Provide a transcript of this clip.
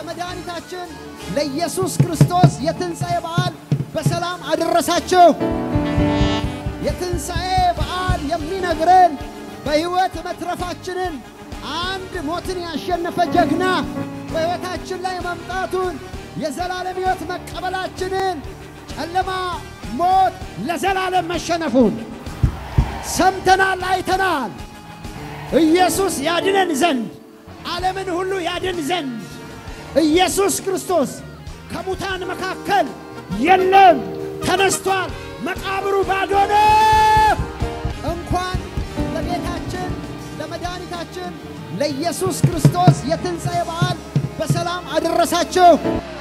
ለመድኃኒታችን ለኢየሱስ ክርስቶስ የትንሣኤ በዓል በሰላም አደረሳችሁ። የትንሣኤ በዓል የሚነግረን በሕይወት መትረፋችንን አንድ ሞትን ያሸነፈ ጀግና በሕይወታችን ላይ መምጣቱን የዘላለም ሕይወት መቀበላችንን ጨለማ፣ ሞት ለዘላለም መሸነፉን ሰምተናል፣ አይተናል። ኢየሱስ ያድነን ዘንድ ዓለምን ሁሉ ያድን ዘንድ ኢየሱስ ክርስቶስ ከሙታን መካከል የለም፣ ተነስቷል። መቃብሩ ባዶ ነው። እንኳን ለጌታችን ለመድኃኒታችን ለኢየሱስ ክርስቶስ የትንሣኤ በዓል በሰላም አደረሳችሁ።